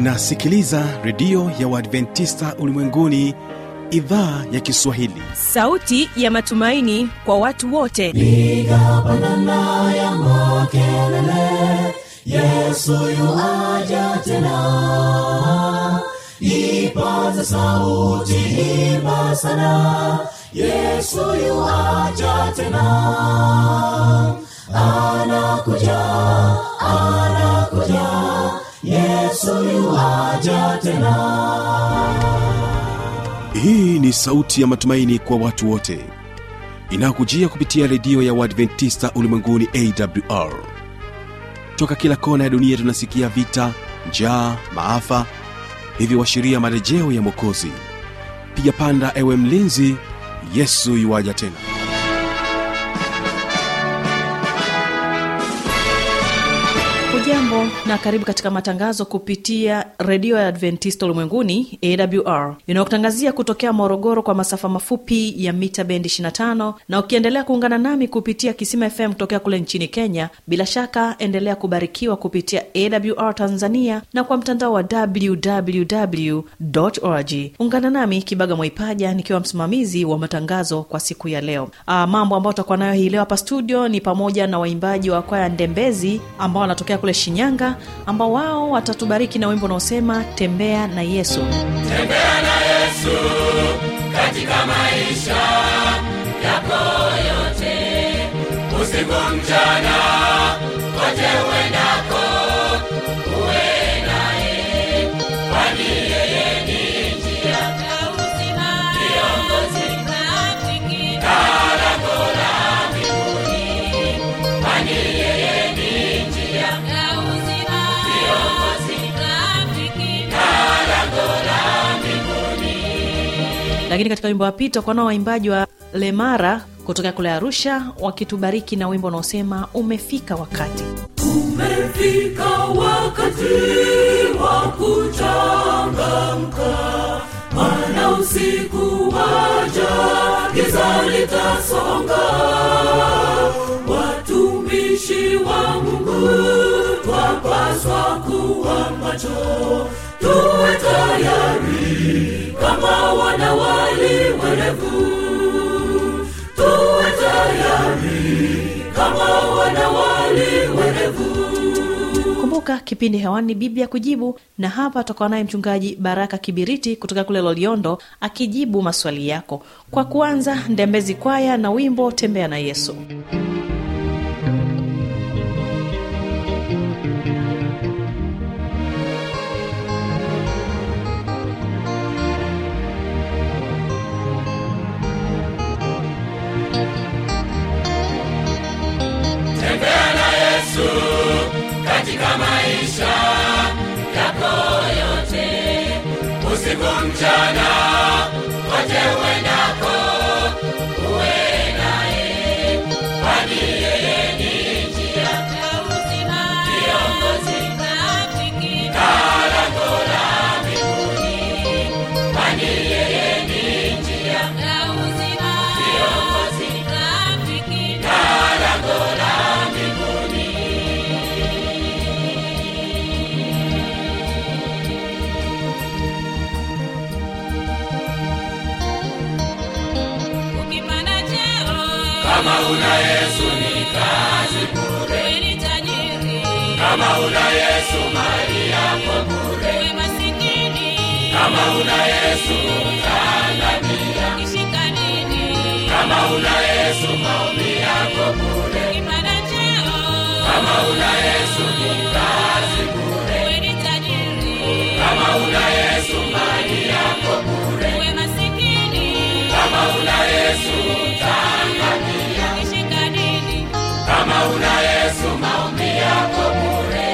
unasikiliza redio ya uadventista ulimwenguni idhaa ya kiswahili sauti ya matumaini kwa watu wote piga pandana ya makelele yesu yuaja tena ipaze sauti imba sana yesu yuaja tena anakuja anakuja yesu yuaja tena hii ni sauti ya matumaini kwa watu wote inayokujia kupitia redio ya uadventista ulimwenguni awr toka kila kona ya dunia tunasikia vita njaa maafa hivyo washiria marejeo ya mwokozi piga panda ewe mlinzi yesu yuwaja tena hujambo na karibu katika matangazo kupitia redio ya adventista ulimwenguni awr inayokutangazia kutokea morogoro kwa masafa mafupi ya mita bendi 25 na ukiendelea kuungana nami kupitia kisima fm kutokea kule nchini kenya bila shaka endelea kubarikiwa kupitia awr tanzania na kwa mtandao wa www org ungana nami kibaga mwaipaja nikiwa msimamizi wa matangazo kwa siku ya leo Aa, mambo ambayo tutakuwa nayo hii leo hapa studio ni pamoja na waimbaji wa kwaya ndembezi ambao wanatokea kule shinyanga ambao wao watatubariki na wimbo unaosema tembea na yesu tembea na yesu katika maisha yako yote usiku mchana kote uendako uwe naye kwani yeye ni njia kiongozi na lango la mbinguni kwani yeye ni njia kiongozi na lango la mbinguni lakini katika wimbo wa pili tutakuwa nao waimbaji wa lemara kutokea kule arusha wakitubariki na wimbo unaosema umefika wakati umefika wakati wa kuchangamka mana usiku waja giza litasonga watumishi wa mungu twapaswa kuwa macho tuwe tayari kama wanawali werevu tuwe tayari kama wanawali werevu kumbuka kipindi hewani ni biblia kujibu na hapa tutakuwa naye mchungaji baraka kibiriti kutoka kule loliondo akijibu maswali yako kwa kuanza ndembezi kwaya na wimbo tembea na yesu tembea na yesu katika maisha yako yote usiku mchana kote uendako uwe naye kwani yeye ni njia kiongozi na lango la mbinguni kwani yeye ni njia kiongozi na lango la mbinguni ukipanda cheo kama una yesu ni kazi bure uwe ni tajiri kama una yesu mali yako bure uwe masikini kama una yesu utaangamia ukishika dini kama una yesu maombi yako bure ukipanda cheo kama una yesu ni kazi bure uwe ni tajiri kama una yesu mali yako bure uwe masikini kama una yesu utaangamia ukishika dini kama una yesu maombi yako bure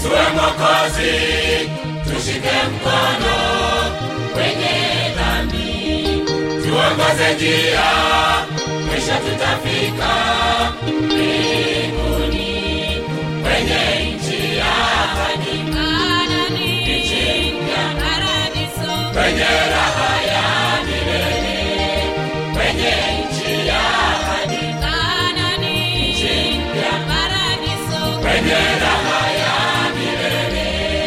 Yesu we Mwokozi, tushike mkono kwenye dhambi, tuongoze njia, mwisho tutafika mbinguni kwenye nchi ya ahadi, kwenye raha ya milele, kwenye nchi ya ahadi, kwenye raha ya milele.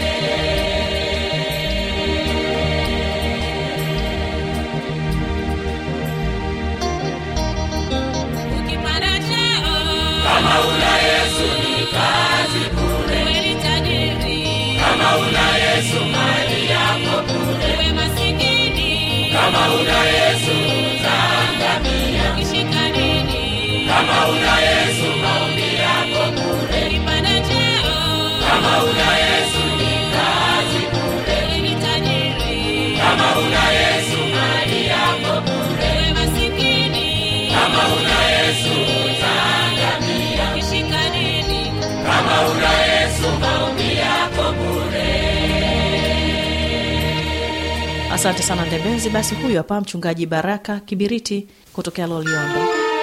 Kama una Yesu ni kazi bure, kama una Yesu mali yako bure, kama una Yesu utaangamia, kama una Yesu maombi yako bure, kama una Yesu ni kazi bure, kama una Yesu mali yako bure, kama una Yesu utaangamia, kama una Yesu maombi yako bure. asante sana ndembezi basi huyu hapa mchungaji baraka kibiriti kutokea loliondo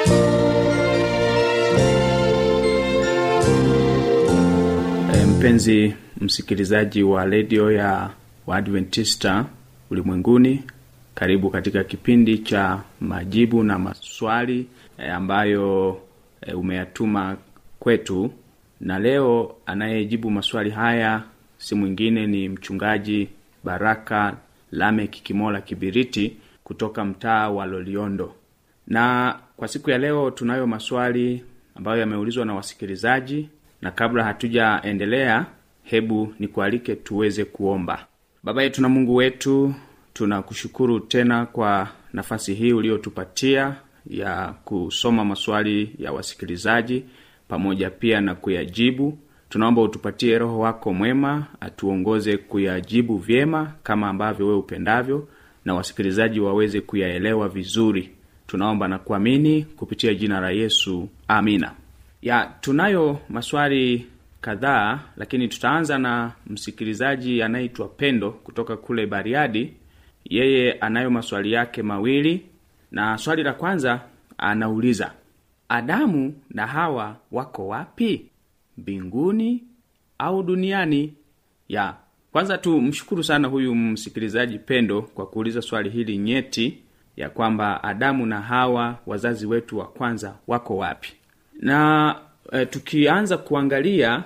E, mpenzi msikilizaji wa redio ya Waadventista ulimwenguni, karibu katika kipindi cha majibu na maswali e, ambayo e, umeyatuma kwetu, na leo anayejibu maswali haya si mwingine ni mchungaji Baraka Lamek Kimola Kibiriti kutoka mtaa wa Loliondo. Na kwa siku ya leo tunayo maswali ambayo yameulizwa na wasikilizaji, na kabla hatujaendelea, hebu nikualike tuweze kuomba. Baba yetu na Mungu wetu, tunakushukuru tena kwa nafasi hii uliotupatia ya kusoma maswali ya wasikilizaji pamoja pia na kuyajibu. Tunaomba utupatie Roho wako mwema atuongoze kuyajibu vyema kama ambavyo wewe upendavyo, na wasikilizaji waweze kuyaelewa vizuri. Tunaomba na kuamini kupitia jina la Yesu, amina. Ya, tunayo maswali kadhaa, lakini tutaanza na msikilizaji anayeitwa Pendo kutoka kule Bariadi. Yeye anayo maswali yake mawili, na swali la kwanza anauliza Adamu na Hawa wako wapi? Mbinguni au duniani? Ya, kwanza tu mshukuru sana huyu msikilizaji Pendo kwa kuuliza swali hili nyeti ya kwamba Adamu na Hawa wazazi wetu wa kwanza wako wapi? Na e, tukianza kuangalia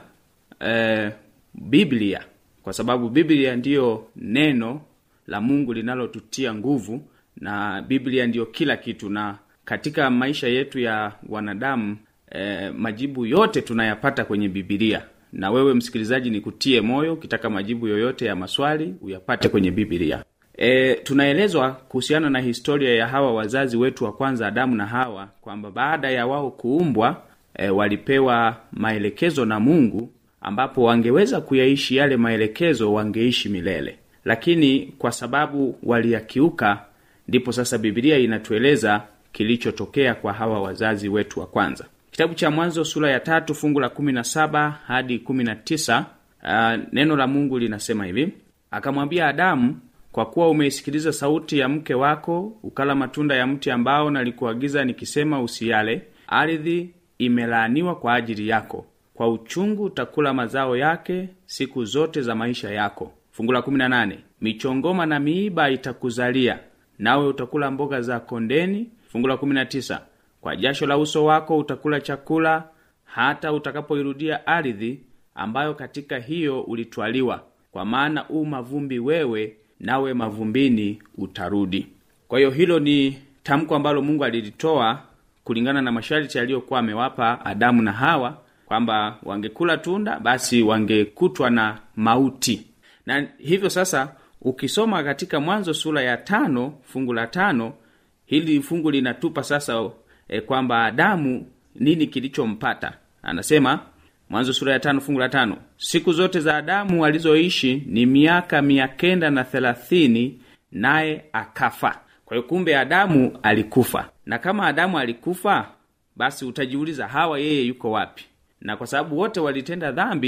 e, Biblia kwa sababu Biblia ndiyo neno la Mungu linalotutia nguvu na Biblia ndiyo kila kitu, na katika maisha yetu ya wanadamu e, majibu yote tunayapata kwenye Biblia. Na wewe msikilizaji, nikutie moyo, ukitaka majibu yoyote ya maswali uyapate kwenye Biblia. E, tunaelezwa kuhusiana na historia ya hawa wazazi wetu wa kwanza Adamu na Hawa kwamba baada ya wao kuumbwa e, walipewa maelekezo na Mungu ambapo wangeweza kuyaishi yale maelekezo, wangeishi milele, lakini kwa sababu waliyakiuka, ndipo sasa Biblia inatueleza kilichotokea kwa hawa wazazi wetu wa kwanza. Kitabu cha Mwanzo sura ya tatu fungu la kumi na saba hadi kumi na tisa uh, neno la Mungu linasema hivi: akamwambia Adamu, kwa kuwa umeisikiliza sauti ya mke wako, ukala matunda ya mti ambao nalikuagiza nikisema, usiyale, ardhi imelaaniwa kwa ajili yako, kwa uchungu utakula mazao yake siku zote za maisha yako. Fungu la 18 michongoma na miiba itakuzalia, nawe utakula mboga za kondeni. Fungu la 19 kwa jasho la uso wako utakula chakula, hata utakapoirudia ardhi ambayo katika hiyo ulitwaliwa, kwa maana u mavumbi wewe, nawe mavumbini utarudi. Kwa hiyo hilo ni tamko ambalo Mungu alilitoa kulingana na masharti aliyokuwa amewapa Adamu na Hawa kwamba wangekula tunda basi wangekutwa na mauti. Na hivyo sasa, ukisoma katika Mwanzo sura ya tano fungu la tano hili fungu linatupa sasa e, kwamba Adamu nini kilichompata. Anasema Mwanzo sura ya tano fungu la tano siku zote za Adamu alizoishi ni miaka mia kenda na thelathini naye akafa. Kwa hiyo kumbe Adamu alikufa, na kama Adamu alikufa, basi utajiuliza Hawa yeye yuko wapi? Na kwa sababu wote walitenda dhambi,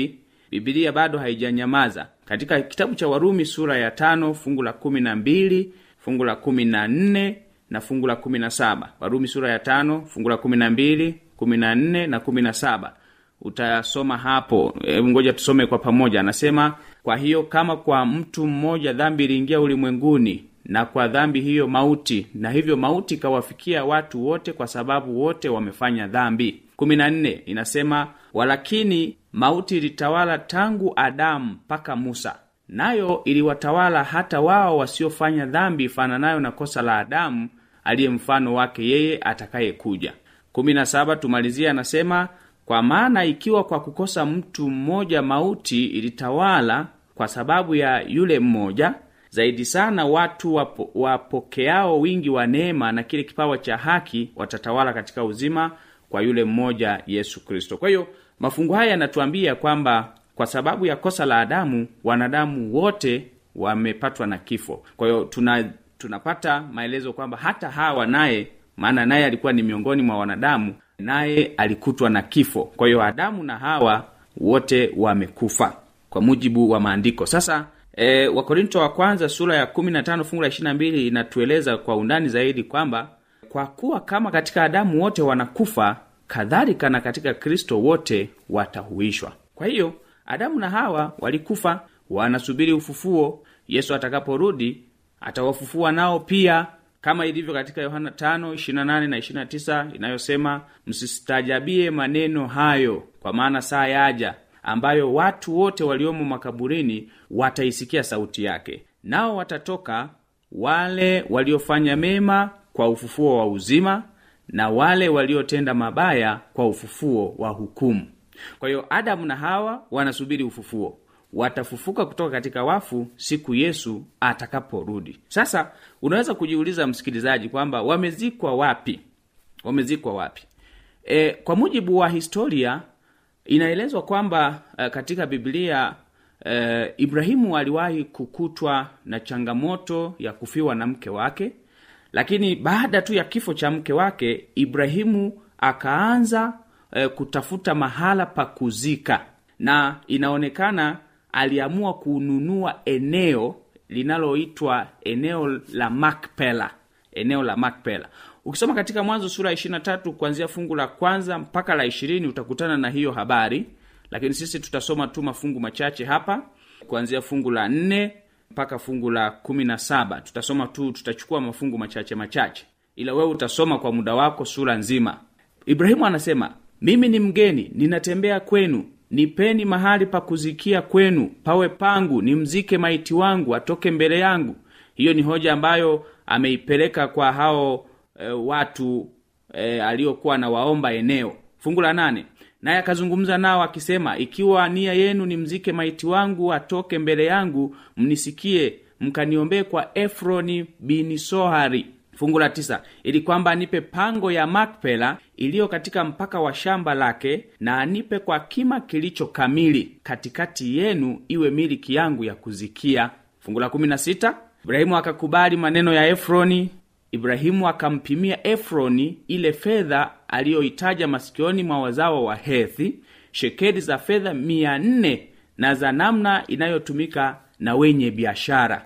bibilia bado haijanyamaza katika kitabu cha warumi sura ya tano fungu la kumi na mbili fungu la kumi na nne na fungu la kumi na saba warumi sura ya tano fungu la kumi na mbili kumi na nne na kumi na saba utasoma hapo e, ngoja tusome kwa pamoja anasema kwa hiyo kama kwa mtu mmoja dhambi iliingia ulimwenguni na kwa dhambi hiyo mauti na hivyo mauti ikawafikia watu wote kwa sababu wote wamefanya dhambi kumi na nne inasema walakini mauti ilitawala tangu adamu mpaka musa nayo iliwatawala hata wao wasiofanya dhambi ifananayo na kosa la adamu aliye mfano wake yeye atakayekuja kumi na saba tumalizia anasema kwa maana ikiwa kwa kukosa mtu mmoja mauti ilitawala kwa sababu ya yule mmoja zaidi sana watu wapo, wapokeao wingi wa neema na kile kipawa cha haki watatawala katika uzima kwa yule mmoja yesu kristo kwa hiyo mafungu haya yanatuambia kwamba kwa sababu ya kosa la adamu wanadamu wote wamepatwa na kifo kwa hiyo tuna tunapata maelezo kwamba hata hawa naye maana naye alikuwa ni miongoni mwa wanadamu naye alikutwa na kifo kwa hiyo adamu na hawa wote wamekufa kwa mujibu wa maandiko sasa e, wakorinto wa kwanza sura ya 15 fungu la 22 inatueleza kwa undani zaidi kwamba kwa kuwa kama katika adamu wote wanakufa kadhalika na katika kristo wote watahuishwa kwa hiyo adamu na hawa walikufa wanasubiri ufufuo yesu atakaporudi atawafufua nao pia kama ilivyo katika yohana 5:28 na 29 inayosema msistajabie maneno hayo kwa maana saa yaja ambayo watu wote waliomo makaburini wataisikia sauti yake nao watatoka wale waliofanya mema kwa ufufuo wa uzima na wale waliotenda mabaya kwa ufufuo wa hukumu kwa hiyo adamu na hawa wanasubiri ufufuo watafufuka kutoka katika wafu siku yesu atakaporudi sasa unaweza kujiuliza msikilizaji kwamba wamezikwa wapi wamezikwa wapi e, kwa mujibu wa historia inaelezwa kwamba uh, katika biblia uh, ibrahimu aliwahi kukutwa na changamoto ya kufiwa na mke wake lakini baada tu ya kifo cha mke wake ibrahimu akaanza uh, kutafuta mahala pa kuzika na inaonekana aliamua kununua eneo linaloitwa eneo la makpela eneo la makpela ukisoma katika mwanzo sura ya 23 kuanzia fungu la kwanza mpaka la ishirini utakutana na hiyo habari lakini sisi tutasoma tu mafungu machache hapa kuanzia fungu la nne mpaka fungu la kumi na saba tutasoma tu tutachukua mafungu machache machache ila wewe utasoma kwa muda wako sura nzima ibrahimu anasema mimi ni mgeni ninatembea kwenu nipeni mahali pa kuzikia kwenu pawe pangu nimzike maiti wangu atoke mbele yangu hiyo ni hoja ambayo ameipeleka kwa hao e, watu e, aliokuwa na waomba eneo fungu la nane naye akazungumza nao akisema ikiwa nia yenu ni mzike maiti wangu atoke mbele yangu mnisikie mkaniombee kwa efroni bini sohari fungu la tisa ili kwamba anipe pango ya makpela iliyo katika mpaka wa shamba lake na anipe kwa kima kilicho kamili katikati yenu iwe miliki yangu ya kuzikia fungu la kumi na sita ibrahimu akakubali maneno ya efroni ibrahimu akampimia efroni ile fedha aliyoitaja masikioni mwa wazawa wa hethi shekeli za fedha mia nne na za namna inayotumika na wenye biashara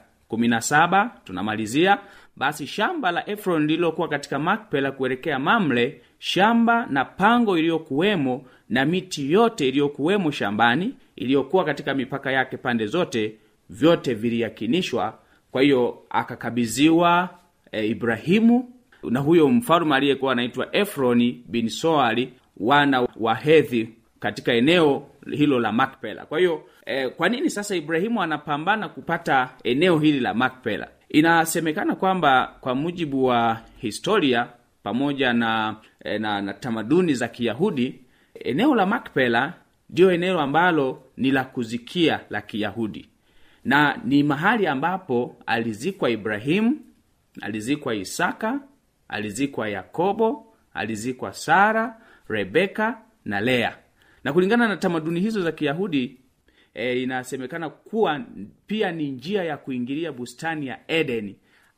17 tunamalizia basi shamba la efron lililokuwa katika makpela kuelekea mamle shamba na pango iliyokuwemo na miti yote iliyokuwemo shambani iliyokuwa katika mipaka yake pande zote vyote viliyakinishwa kwa hiyo akakabidhiwa e, ibrahimu na huyo mfalume aliyekuwa anaitwa efroni bin soari wana wa hedhi katika eneo hilo la makpela kwa hiyo e, kwa nini sasa ibrahimu anapambana kupata eneo hili la makpela inasemekana kwamba kwa mujibu wa historia pamoja na, e, na, na tamaduni za kiyahudi eneo la makpela ndiyo eneo ambalo ni la kuzikia la kiyahudi na ni mahali ambapo alizikwa ibrahimu alizikwa isaka alizikwa yakobo alizikwa sara rebeka na lea na kulingana na tamaduni hizo za kiyahudi e, inasemekana kuwa pia ni njia ya kuingilia bustani ya edeni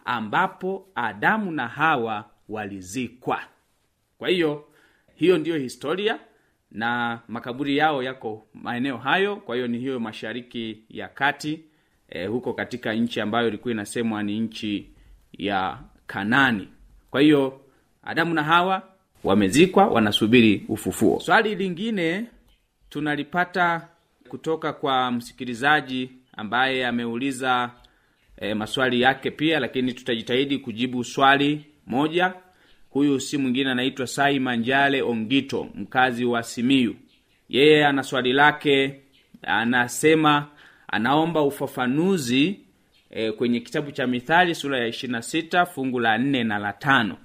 ambapo adamu na hawa walizikwa kwa hiyo hiyo ndiyo historia na makaburi yao yako maeneo hayo kwa hiyo ni hiyo mashariki ya kati e, huko katika nchi ambayo ilikuwa inasemwa ni nchi ya kanani kwa hiyo adamu na hawa wamezikwa wanasubiri ufufuo swali lingine tunalipata kutoka kwa msikilizaji ambaye ameuliza e, maswali yake pia lakini tutajitahidi kujibu swali moja huyu si mwingine anaitwa sai manjale ongito mkazi wa simiu yeye ana swali lake anasema anaomba ufafanuzi e, kwenye kitabu cha mithali sura ya 26 fungu la 4 na la tano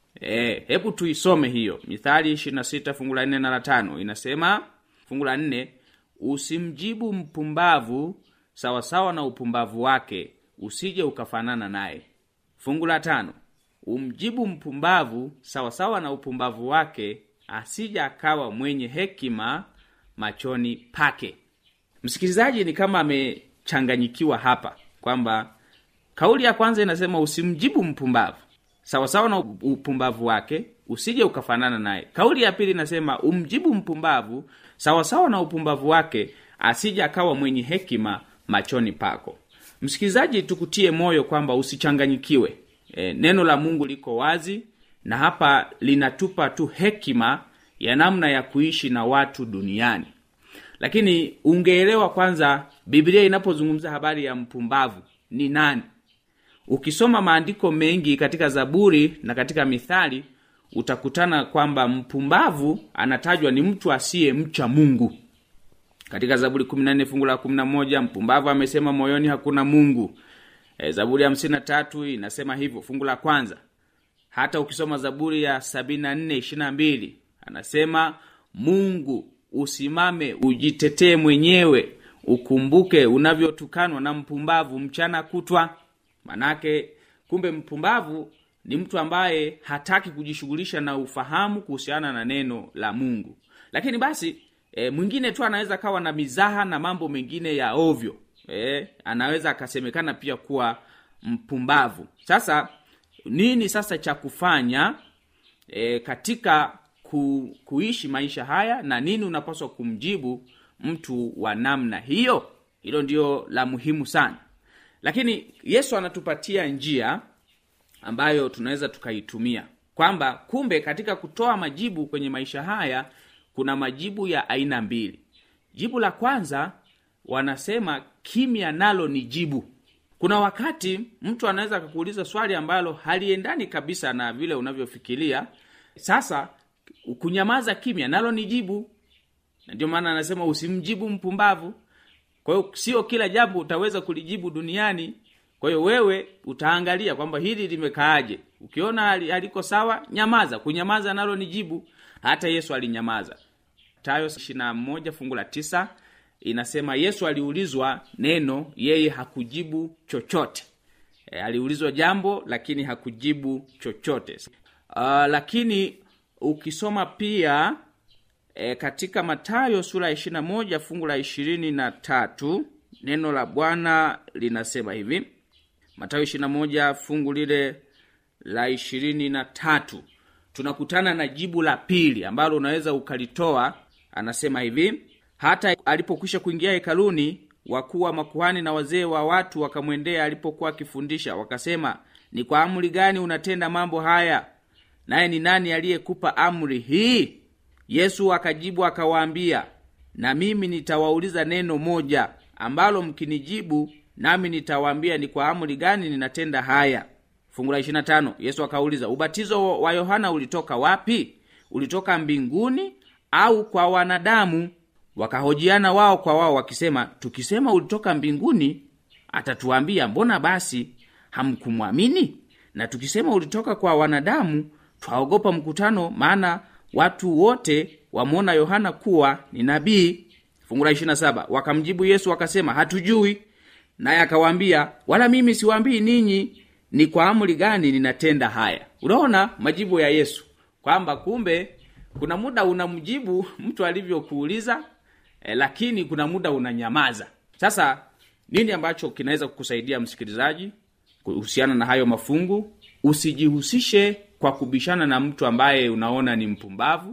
e, hebu tuisome hiyo mithali 26 fungu la 4 na la tano inasema fungu la 4 usimjibu mpumbavu sawasawa na upumbavu wake usije ukafanana naye fungu la tano umjibu mpumbavu sawasawa na upumbavu wake asija akawa mwenye hekima machoni pake msikilizaji ni kama amechanganyikiwa hapa kwamba kauli ya kwanza inasema usimjibu mpumbavu sawasawa na upumbavu wake usije ukafanana naye kauli ya pili inasema umjibu mpumbavu sawasawa na upumbavu wake asije akawa mwenye hekima machoni pako msikilizaji tukutie moyo kwamba usichanganyikiwe e, neno la mungu liko wazi na hapa linatupa tu hekima ya namna ya kuishi na watu duniani lakini ungeelewa kwanza biblia inapozungumza habari ya mpumbavu ni nani ukisoma maandiko mengi katika zaburi na katika mithali utakutana kwamba mpumbavu anatajwa ni mtu asiye mcha mungu katika zaburi 14 fungu la 11 mpumbavu amesema moyoni hakuna mungu e, zaburi ya 53 inasema hivyo fungu la kwanza hata ukisoma zaburi ya 74 22 anasema mungu usimame ujitetee mwenyewe ukumbuke unavyotukanwa na mpumbavu mchana kutwa manake kumbe mpumbavu ni mtu ambaye hataki kujishughulisha na ufahamu kuhusiana na neno la mungu lakini basi e, mwingine tu anaweza kawa na mizaha na mambo mengine ya ovyo e, anaweza akasemekana pia kuwa mpumbavu sasa nini sasa cha kufanya e, katika ku, kuishi maisha haya na nini unapaswa kumjibu mtu wa namna hiyo hilo ndio la muhimu sana lakini yesu anatupatia njia ambayo tunaweza tukaitumia kwamba kumbe katika kutoa majibu kwenye maisha haya kuna majibu ya aina mbili jibu la kwanza wanasema kimya nalo ni jibu kuna wakati mtu anaweza akakuuliza swali ambalo haliendani kabisa na vile unavyofikiria sasa kunyamaza kimya nalo ni jibu na ndio maana anasema usimjibu mpumbavu kwa hiyo sio kila jambo utaweza kulijibu duniani kwa hiyo wewe utaangalia kwamba hili limekaaje ukiona haliko sawa nyamaza kunyamaza nalo ni jibu hata yesu alinyamaza tayo 21 fungu la tisa inasema yesu aliulizwa neno yeye hakujibu chochote e, aliulizwa jambo lakini hakujibu chochote uh, lakini ukisoma pia e, katika matayo sura ya 21 fungu la ishirini na tatu neno la bwana linasema hivi matayo 21 fungu lile la ishirini na tatu tunakutana na jibu la pili ambalo unaweza ukalitoa anasema hivi hata alipokwisha kuingia hekaluni wakuu wa makuhani na wazee wa watu wakamwendea alipokuwa akifundisha wakasema ni kwa amri gani unatenda mambo haya naye ni nani aliyekupa amri hii yesu akajibu akawaambia na mimi nitawauliza neno moja ambalo mkinijibu nami nitawaambia ni kwa amri gani ninatenda haya fungu la 25 yesu akauliza ubatizo wa yohana ulitoka wapi ulitoka mbinguni au kwa wanadamu wakahojiana wao kwa wao wakisema tukisema ulitoka mbinguni atatuambia mbona basi hamkumwamini na tukisema ulitoka kwa wanadamu twaogopa mkutano maana watu wote wamwona yohana kuwa ni nabii fungu la 27 wakamjibu yesu wakasema hatujui naye akawaambia wala mimi siwaambii ninyi ni kwa amri gani ninatenda haya unaona majibu ya yesu kwamba kumbe kuna muda unamjibu mtu alivyokuuliza eh, lakini kuna muda unanyamaza sasa nini ambacho kinaweza kukusaidia msikilizaji kuhusiana na hayo mafungu usijihusishe kwa kubishana na mtu ambaye unaona ni mpumbavu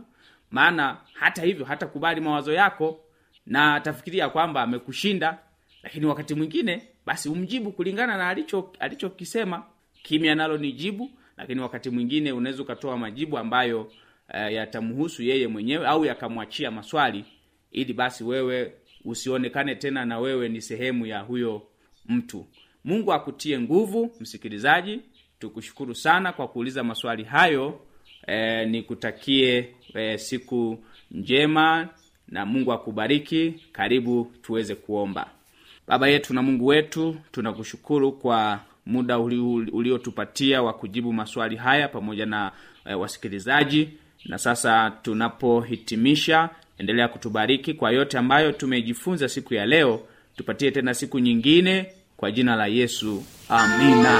maana hata hivyo hatakubali mawazo yako na atafikiria kwamba amekushinda lakini wakati mwingine basi umjibu kulingana na alicho alichokisema kimya nalo ni jibu lakini wakati mwingine unaweza ukatoa majibu ambayo uh, yatamhusu yeye mwenyewe au yakamwachia maswali ili basi wewe usionekane tena na wewe ni sehemu ya huyo mtu mungu akutie nguvu msikilizaji tukushukuru sana kwa kuuliza maswali hayo e, nikutakie e, siku njema na mungu akubariki karibu tuweze kuomba baba yetu na mungu wetu tunakushukuru kwa muda uli- uliotupatia wa kujibu maswali haya pamoja na e, wasikilizaji na sasa tunapohitimisha endelea kutubariki kwa yote ambayo tumejifunza siku ya leo tupatie tena siku nyingine kwa jina la yesu amina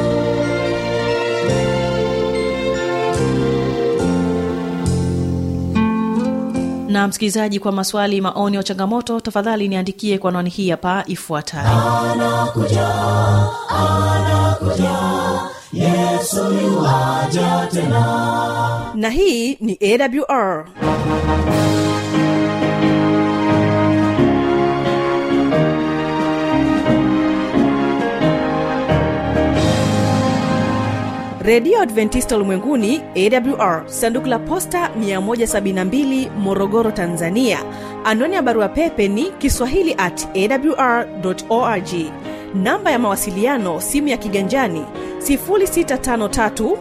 na msikilizaji kwa maswali maoni au changamoto tafadhali niandikie kwa anwani hii hapa ifuatayo na hii ni awr redio adventista ulimwenguni awr sanduku la posta 172 morogoro tanzania anwani ya barua pepe ni kiswahili at awr org namba ya mawasiliano simu ya kiganjani 653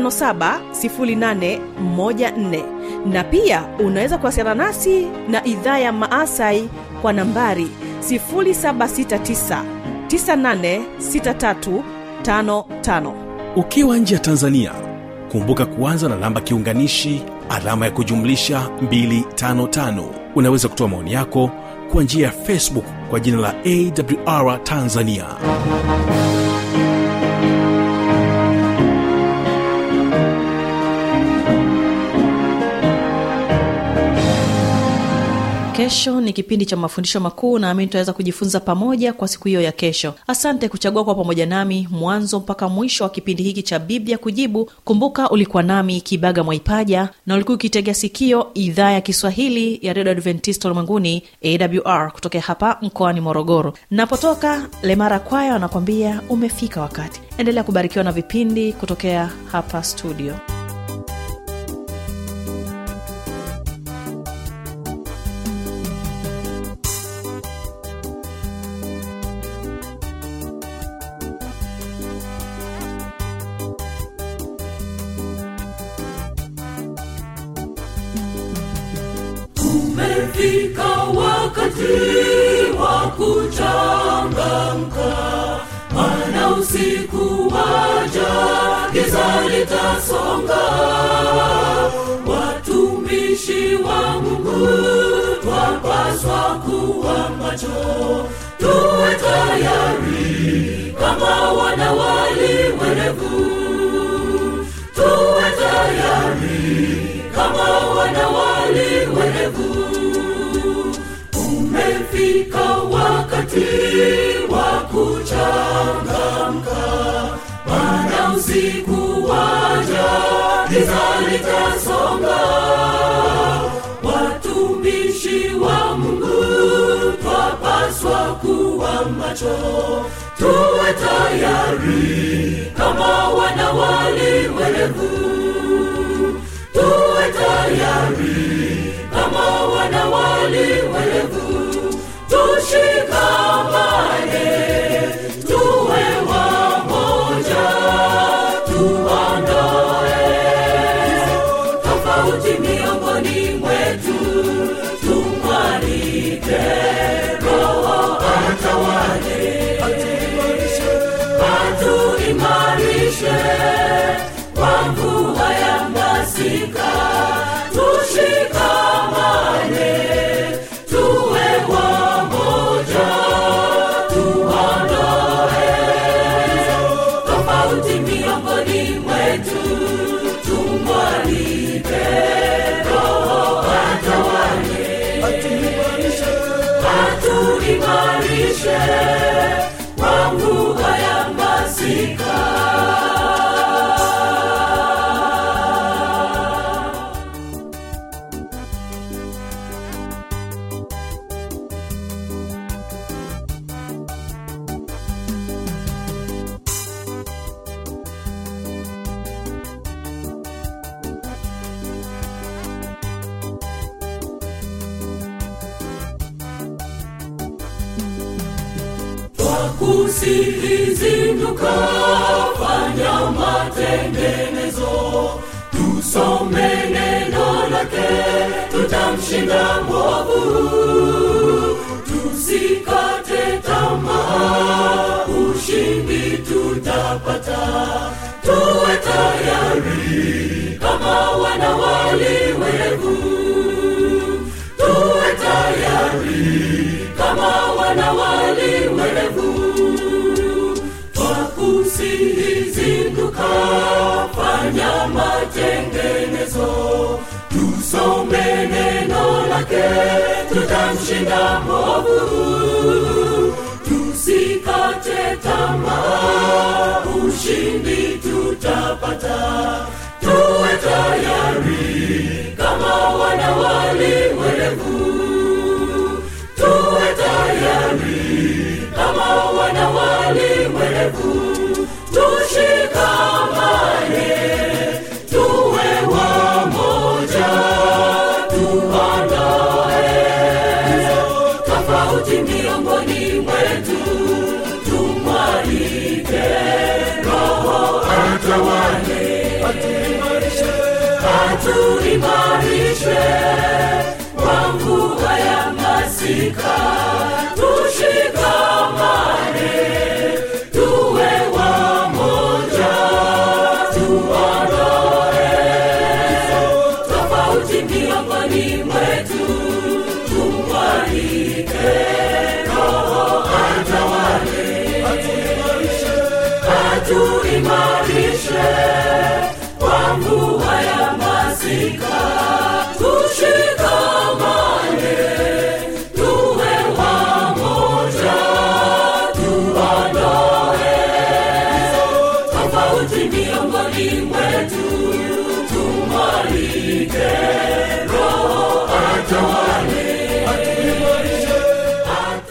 570814 na pia unaweza kuwasiliana nasi na idhaa ya maasai kwa nambari 769 986355 ukiwa nje ya tanzania kumbuka kuanza na namba kiunganishi alama ya kujumlisha 255 unaweza kutoa maoni yako kwa njia ya facebook kwa jina la awr tanzania kesho ni kipindi cha mafundisho makuu naamini tutaweza kujifunza pamoja kwa siku hiyo ya kesho asante kuchagua kwa pamoja nami mwanzo mpaka mwisho wa kipindi hiki cha biblia kujibu kumbuka ulikuwa nami kibaga mwaipaja na ulikuwa ukitegea sikio idhaa ya kiswahili ya redio adventista ulimwenguni awr kutokea hapa mkoani morogoro napotoka lemara kwaya wanakwambia umefika wakati endelea kubarikiwa na vipindi kutokea hapa studio umefika wakati wa kuchangamka mana usiku waja giza litasonga watumishi wa mungu twapaswa kuwa macho tuwe tayari kama wanawali werevu tuwe tayari kama wanawali werevu umefika wakati wa kuchangamka mana usiku waja giza litasonga watumishi wa mungu twapaswa kuwa macho tuwe tayari kama wanawali werevu tuwe tayari kama wanawali werevu tushikamane tuwe wamoja tuondoe tofauti miongoni mwetu tumwalike roho atawale atuimarishe kwa mvua ya masika tushikamane tuwe wamoja tuondoe tofauti miongoni mwetu tumwalike roho atawale atuimarishe kwa mvua ya masika kusihizinduka fanya matengenezo tusome neno lake tutamshinda mwovu tusikate tamaa ushindi tutapata tuwe tayari kama wana waliwevu tuwe tayari kama wana waliwevu twakusihizinduka fanya matengenezo tusome neno lake tutamshinda mwovu tusikate tamaa ushindi tutapata tuwe tayari kama wana waliwerevu tuwe tayari kama wana waliwerevu tushikamane tuwe wamoja tuandae tofauti miongoni mwetu tumwalike roho atawale atuimarishe kwa mvua ya masika tushikamane tuwe wamoja tuondoe tofauti miongoni mwetu tumwalike roho atawale atuimarishe kwa mvua ya masika